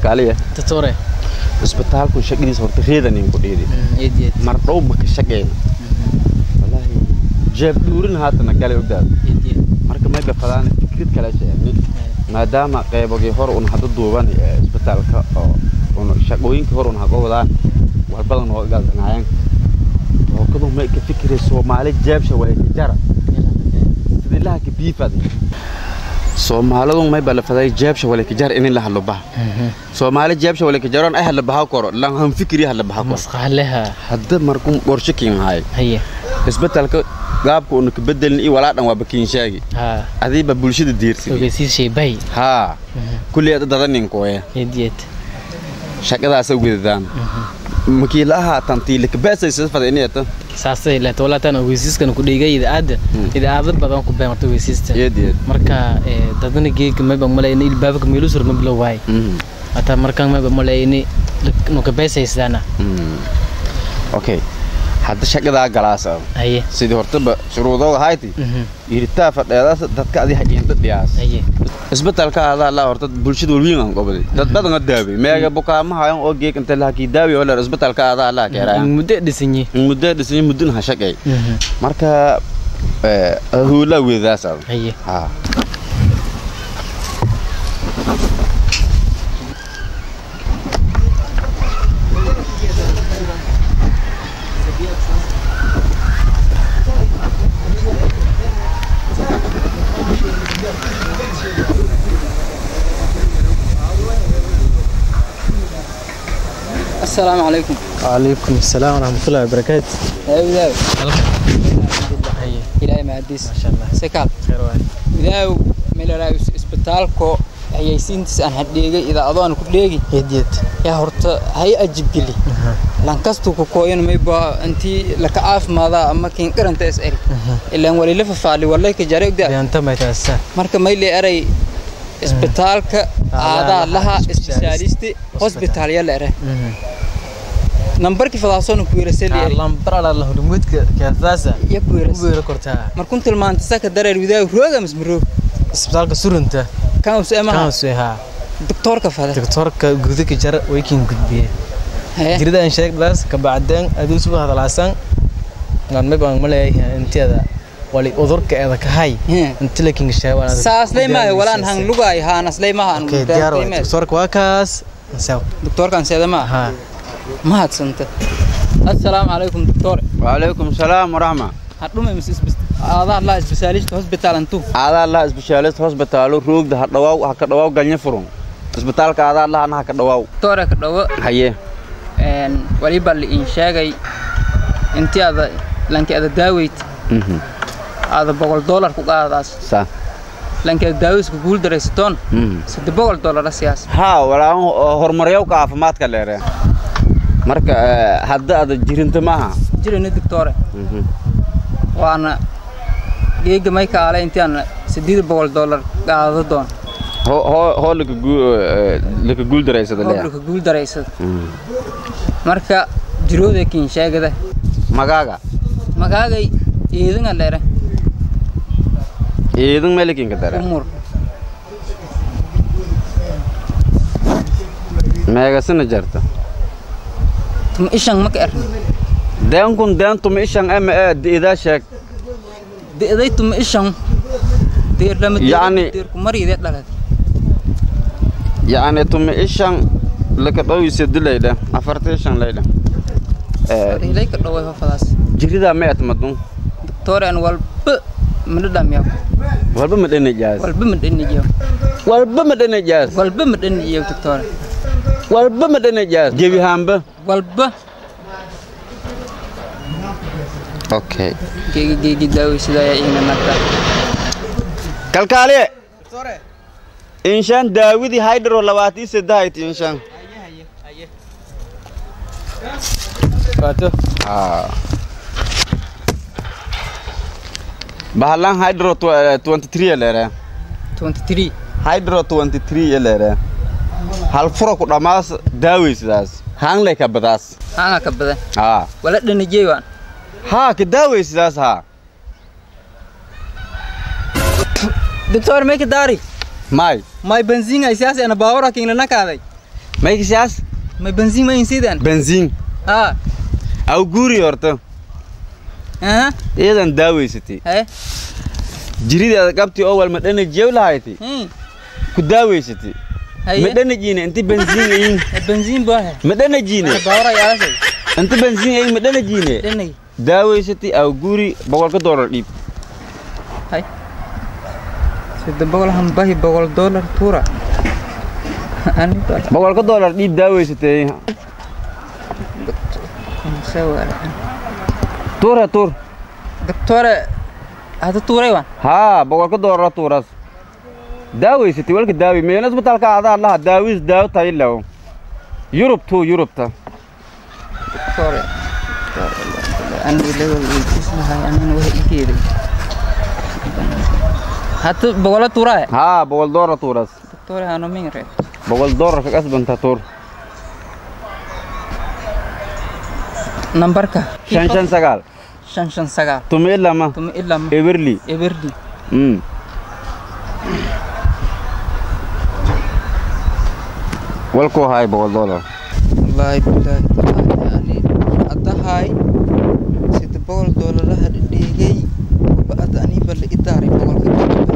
kalkaaliya doctore isbitaalku shaqadiisa horta reedan in ku dhiidi eed eed mar dhow ma ka shaqeyn wallaahi jeeb dhuurin haatana galay ogdaad eed eed marka may bafadaan fikrad kala sheegni maadaama qaybagii hor un hadda duuban ee isbitaalka oo un shaqooyinkii hor un haga wadaan walbadan oo galdanaayeen hookadu may ka fikiray soomaali jeebsha way ka jara sidii laha ka biifadi soomaalidu may balafaday jeebsha wala ka jar in la hadlo baha soomaali jeebsha wala ka jaroon ay hadla baha koro lan han fikri hadla baha koro masqaaleha hadda markuu qorshe kiin haay haye isbitaalka gaabka unu ka bedelin iyo walaa dhan waa bakiin shaagi ha adiiba bulshada diirsi ogeysiis shay bay haa kulli ada dadaninkoya eed eed shaqadaasa wedadaan makiilaha tantiile kabaasaysa fadiniyata saasay la tolatan ogeysiiskan ku dhigay idaada idaada badan ku been marta ogeysiista yeed yeed marka ee dadana geeg ma bang malay in baabka meelu sur ma bilow waay ata markan ma malay in no ka beesaysana okay hadda shaqadaa galaasa haye sidii hortaba shuruudooga hayti iritaa fadheedaas dadka adi hajiinta dhiyaas haye isbitaalka adaa laa horta bulshada walwiin aan qobday dad badan a daawe meega bukaamahayan oo geeg inta lahakii daawi oo leer isbitaalka adaa laa keeraayan muddo dhisanyi muddo dhisay muddin ha shaqay marka huulaa weedadaas ada haye haa السلام عليكم وعليكم السلام ورحمة الله وبركاته يا وداو haye إلهي ما عديس ما شاء الله سكال خير واي وداو ميلا رايوس اسبتالكو hayaysiintiis aan hadheegay idaacado aan ku dheegi يديت yaa horta hay ajib geli lankastuu ku kooyan mayba intii laka caafimaada ama kiin qaranta is eri ilaan walila fafaali walay ka jare ogdaa بيانتا ما يتأسى marka mayle eray isbitaalka aadaa laha isbitaalisti hosbitaal yala ere nambarkii fadaasoona ku weerasali eri لامبر على الله رمودك كاساسا ya ku weeras وبيرا كورتها markun tilmaanta saka dareer widaaw rooga mis maroog اسبتالك سورنتا kan us كان emaha سويها doktoorka fada دكتورك غودك جر ويكين غدبيه Hee. jirida aan sheeg daas ka bacdeen aduu subax hadalaasan naan ma baan maleeyahay inteeda wali udurka eeda ka hay Hee. inta lakin sheewan saasley maayo walaan hang lugaay haanasley maha aan okay diyaar waa doktorka waa kaas saw doktoorkan seeda maaha ha mahadsanta assalaamu calaykum doktor وعليكم السلام ورحمة hadhume mis aadaa laa isbitaalista hosbitaal antu aadaa laa isbitaalist hospitaalo roogda ha dhawaaw ha ka dhawaaw galnya furun isbitaalka aadaa lahana ha ka dhawaaw doktore ka dhawo haye waliba liin sheegay intii ada lanki ada daaweyt Mhm. ada boqol doolar ku qaadaas sa lanki ada daaweyska guul daraysatoon Mhm. sadde boqol doolara siyaas haa walaan horumaryawka caafimaadka leere marka eh, hadda ada jirinta maaha jirani doctore Mhm. waana geega may kaale intii aan sideed boqol doolar qaado doon hoo hoo hoo laka guu eh, laka guuldaraysada leeya hoblka guul daraysada Mhm. marka jirooda kiin sheegada magaaga magaagay eedinga leere iidin melikinka dare umur meegasina jarta tuma ishan maka erni deenkun deentuma ishan ema ee idaa sheeg de'day tuma ishan deer lama Yacni- deer ku mariide dhalad yacni tuma ishan laka dhowise dilayda afarta ishan layda Eh, ilay ka dhaway hofadaas jiridaa ma etmadun doctore aan walba mana dhamiya walba ma dhanajaas walba ma dhaniyo walba ma dhanajaas walba ma dhaniyo doctore walba ma dhanajaas gebihaanba walba okay geegi geegi daaway sida ayaa iina nagta kalkaaliye inshaan daawidii haydharo labaatii saddehayti inshaan waato bahalan hydro 23 leere 23 hydro 23 leere hal furo ku dhammaas daawaysidaas haanglay ka badaas hanga ka badan haa wala dhanijey waan haa ka daawaysidaas haa doctor may ka daari may may benzinga siyaas ana baawara kiin lana kaaday maykisiyaas may benziin ma insidan benziin haa aw guuri horta aha iyadan daaweysatay haye jirideeda qabti oo wal madhanajiyow lahayti Hmm. ku daaweysatay haye madhanajiine inti benziin ayin benziin baahe madhanajiine baawara yaalasay inti benziin ayin madhanajiine dhanay daaweysatay aw guuri boqolka doolar dhiib hay sida boqol hambahi boqol dollar tuura ani baa boqolka doolar dhiib daaweysatay tuura tuur doctore hada tuuray waan haa boqolka doolara tuuras daaweysatay walka daawi meena isbitaalka adaa laha daawis daawo tayilaw yurub tuu yurubta doctore ani level weydiis lahay anina wax igeeday hata boqola tuuraay haa boqol doolar tuuras doctore hano mingre boqol doolar ka kasbanta tuur nambarka shan shan sagaal shan shan sagaal tuma ilama tuma ilaa ma eberli eberdi mm walkuu haay boqol doolar wallaahi bilaahi tallaahi ani haddahay sida boqol doolaraha dhigay ba'ada ani balle i daaray boqolka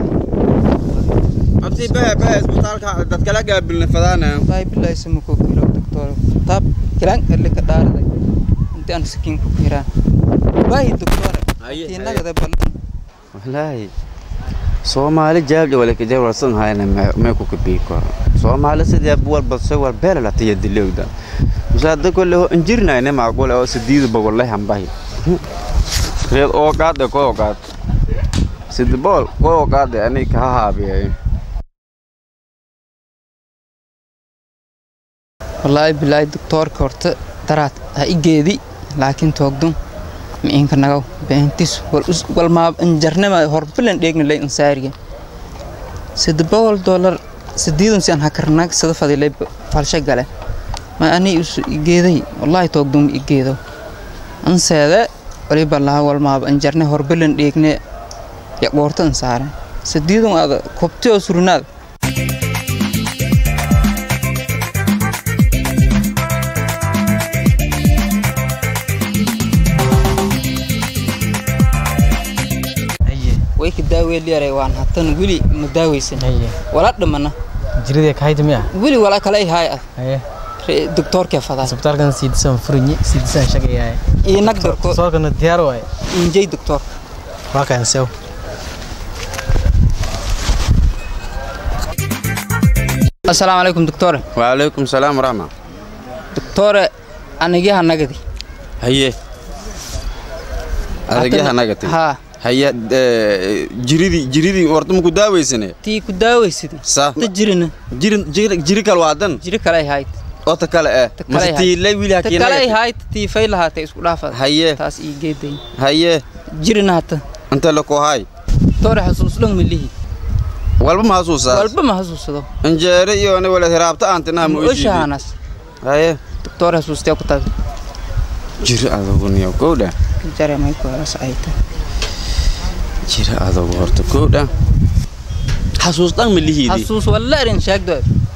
abti bahe bahe isbitaalka dad kala gaabilna fadaana wallaahi bilaahi sama koo kiro doctor taab kilaan alle ka dhaaraday inti aan sakiin ku kiraan baahi doctor Haye, tiinagada ballan wallaahi soomaali jaabja walaka jawalsan hayna mee ku kabiiko soomaali sidee walba se wal beela la tiya dilowda musaada kolle ho injirnayne maaqule oo sidiida bogolle hambahi reed oo qaade ko qaad sidi bool ko qaade ani ka haabiyay wallaahi bilaahi doctorka horta daraad ha i geedi laakiin toogdun miinka nagaw beentis wal us wal maa injarnama horbilan dheegna lay insaariga sida boqol dollar sideedan si aan hakarnaag sida fadilay falsha gale ma ani isu igeeday wallaahi toogdun ma igeedo anseede waliba laha wal maa injarne horbilan dheegne ya qoorta insaaran sideedan aada kobti oo surnaad haye way ka daaweeliyare waan hatan weli ma daaweysan haye wala dhimana jiridee kahayta miya weli wala kale ay haay ah haye Re- doctorka fadaa isbitaalkan siidisan furinyi siidisan shaqeeyahay iyo nag darko soorkana diyaar waaye injay doctor waa kan sew assalaamu calaykum doctore waalaykum salaam waraxma doctore anigaha nagadi haye adagyaha nagati haa haye jiridii jiridii horta maku daaweysane tii ku daaweysidi sa ta jirina jiri jiri jiri kal waadan jiri kale ay hayd oo ta kale eh Ta kale mase ay tiilay wiil ta kale ay hakiinagati hayd tii fay lahaatay isku dhaafada haye taas ii geeday haye jirina hata inta la koohay doctore xasuus dhan milihi walba ma xasuusaa walba ma xasuusado injeere iyo ne wala hiraabta aantina ma ojiidi oshahaanas haye doctore xasuustee ku tabi jiri adogu niyo kowdha jare may ku helas ayta jiri adogu horta kowdha xasuus dhan ma lihiidi xasuus walla erin sheegdo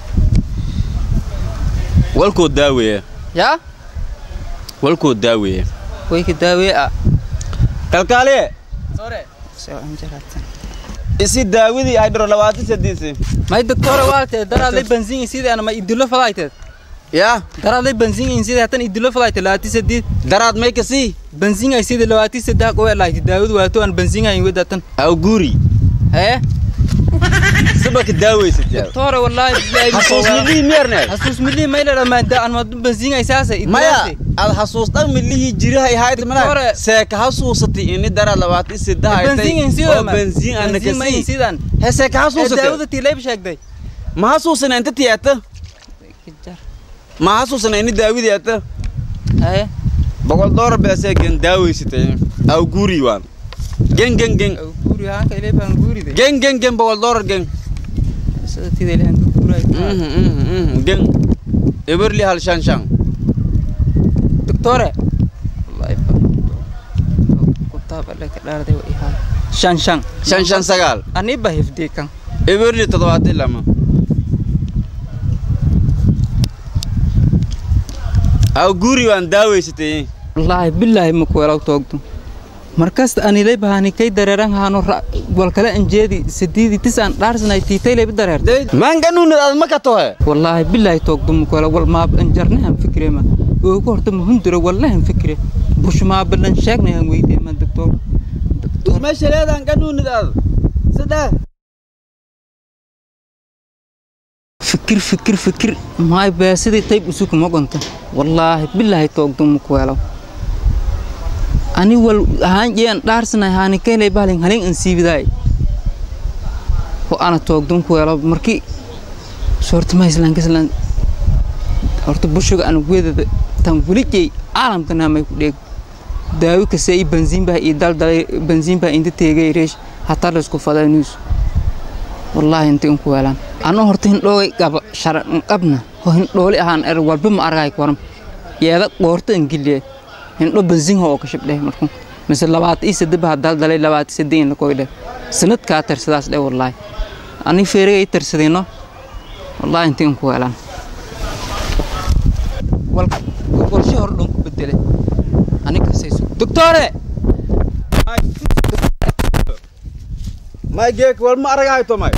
walkoo daaweeya yaa walkoo daaweeya way ka daawee ah kalkaaliye soo anjaraatan isi daawadii ay dhiro labaatan sadiisi may doctore waate daraadlay benziin sidii ana ma idilo fadayteed yaa daraadlay benziin in sidii hatan idilo fadayte labaati sadiid daraad may kasii benziin ay sidii labaati saddex qowe lahayti daawadu waato aan benziin ayin wedatan aw guuri hee sibaka daaweysatyaa doctore wallaahi xasuus milihii miyarneed xasuus milii may la dhamaanta aan ma benziin ay saasa maya ad xasuus dhan milihii jirahay hayd mana Doctore. seeka xasuusatay ini daraad labaatan saddex benziin in oo sidoo benziin ana benziin ma in kasii sidaan he seeka xasuusatay daawada tii layb sheegday ma xasuusana inta tiyaata ma xasuusana ini daawidii ata hee boqol doolar beesee gen daaweysatay aw guuri waan gen gen gen guuri haanka ilay baan guuride gen gen gen boqol doolar gen sida tida ilahan ku guuray Mhm, mhm, mhm, gen eberli hal shan shan doctore wallahi ba kutaab alle ka dhaarday wa ihaa shan shan shan shan sagaal ani ba hifdii kan eberli toddobaatan lama aw guri waan daaweysatay wallaahi bilaahi ma kuwelaw toogdo markasta anilay bahani kay dareeran haano wal kale anjeedi sidiidi tis aan dhaarsanay tiitay layba dareertay maan ganuunad aad ma ka tohe wallaahi bilaahi toogdo ma kuwela wal maab anjarnahan fikrema oogu horta mahundura wallahan fikre bushmaabalan sheegnahan weydiema doctor meesha leedaan ganuunad aad saddex fikir fikir fikir maay beesidii tayb usuku ma gonta wallaahi bilaahi toogdo ma kuwelaw ani wal ahaan jean dhaarsanay haani kaylay bahalin halin an siibidaay ho ana toogdun kuwelaw markii soorta maislan kaslan horta bushuga ana wedada tan welijey caalamkana may ku dheeg daawi kase i banziin baa ii daldalay banziin baa inta teegay reesh hataa laysku fadaa news wallaahi inta in kuweelaan anoo horta hindhoogay qaba sharan qabna ho hindhooli ahaan er walba ma argay koram yeeda qoorta ingiliye hindho banziin oo ka shabdhe markuu mise labaata ii sadde baa daldalay labaata sadde in la koydhe sanadkaa tarsadaas dhe wallaahi ani feeriga ii tarsadayno wallaahi inta in kuweelaan qorshe hor dhan ku bedele anikasayso doctore may geek wal ma aragahay to may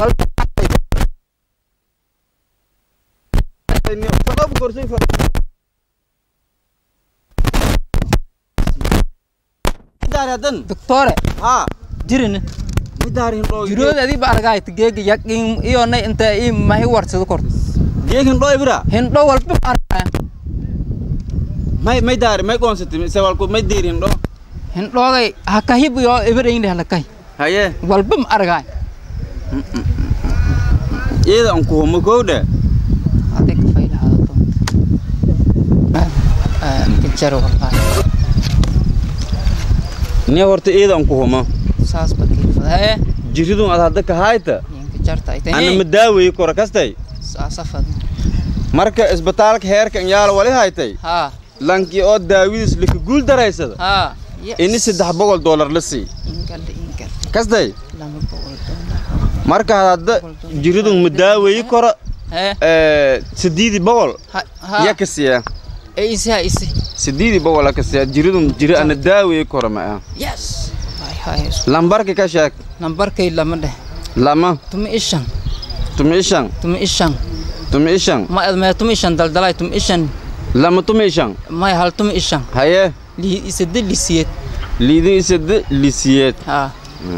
sabab korsay fa daaradan doctore ha jirina midaarin dhoo jirooda adii ba argaay geega yaqin iyo nay inta ii mahi warsado korta geekin dhoo ibra hindho walba ma argaya may may daari may qoonsatay se walku may diirin dhoo hindhoogay hakahib iyo ibaraynle halakay haye walba ma argaay iyada aan ku homo kowdhe adig faylahaada doonta kajaro wallaahi ni horta iyada aan ku homo saas bakiifada hee jiridun ad hadda ka hayta yinka jarta ay ana ma tahay daaweyi kora kastay saasafad marka isbitaalka heerka yaala wali haytay haa lankii oo daawidiis lika guul daraysada haa ini saddex boqol doolar la sii ingalda ingal kastay lama boqol doolar marka hadda jiridun ma daaweyi koro hee sideedi boqol ha haa ya ka siiya ee isi ha isi sideedi boqol ka siiya jiridun jiri ana daaweyi koro ma ah yes hay hay lambarka ka sheeg nambarkay lama dheh lama tumi ishan tumi ishan tumi ishan tumi ishan ma admee tumi ishan daldalay tumi ishan lama tumi ishan may hal tumi ishan haye lii isade lisiyeed liidin isada lisiyeed haa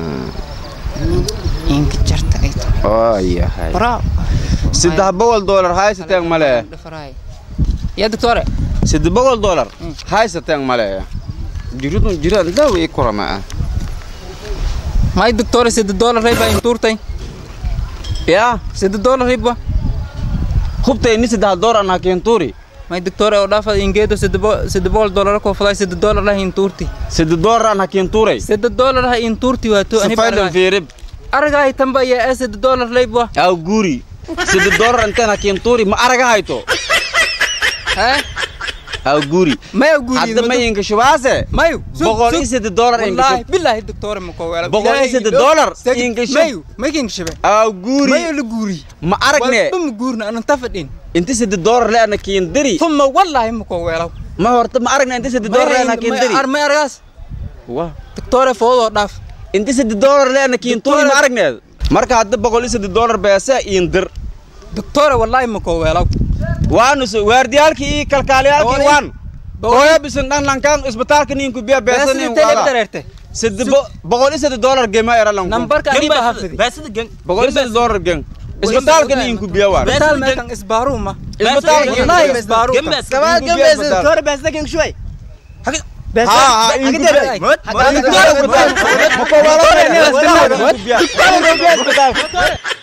inka jarta ay tahay oo yahay bravo saddex boqol doolar haysateen male dhafaraay ya doctore saddex boqol doolar haysateen male jiridun jiraan daaweyi koro ma ah may doctore sida dollar rayba intuurtay yaa sida dollar rayba hubtay ni saddex doolar anaa keentuuri may doctore oo dhaafa ingeedo sida boqol dollar ko faday sida dollar lah intuurti saddex doolar anaa keentuuray sida dollar ha intuurti waato ani safaydan fiirib aragaay tamba ya ee sida dollar rayba aw guri saddex doolar intaan ha keentuuri ma araga hayto ha aw guri may guri hadda ma inka shubaase may boqol iyo saddex doolar inka wallahi shub billahi doctore ma ko wala Boqol iyo saddex dollar inka shub. may may king shabe aw guri may la guri ma aragne walba ma guurna anan tafadhin inti saddex doolar le ana keendiri ثم والله ما كو ويلو ma horta ma aragna inti saddex doolar le ana keendiri ما ارغاس wah دكتور فوضو داف inti saddex doolar le ana keentuuri ma aragneed marka hadda boqol iyo saddex doolar beese iindir دكتور والله ما كو ويلو waanu so waardiyaalkii iyo kalkaaliyaalkii waan hooyo bisan dhan lankaan isbitaalka ninku biya بس beesa nin انت اللي بدرته saddex bo- boqol iyo saddex doolar gema era lanku نمبر كان يبقى حفظي boqol iyo saddex doolar gen isbitaalka ninku biya waan مثال ما كان اسبارو ما isbitaalka والله اسبارو كمان جنب دكتور بس لكن شوي بس ها ها حاجة إنكو تانية. biya. Ma ko wala wala ni isbitaalka ninku biya. Ninku biya isbitaalka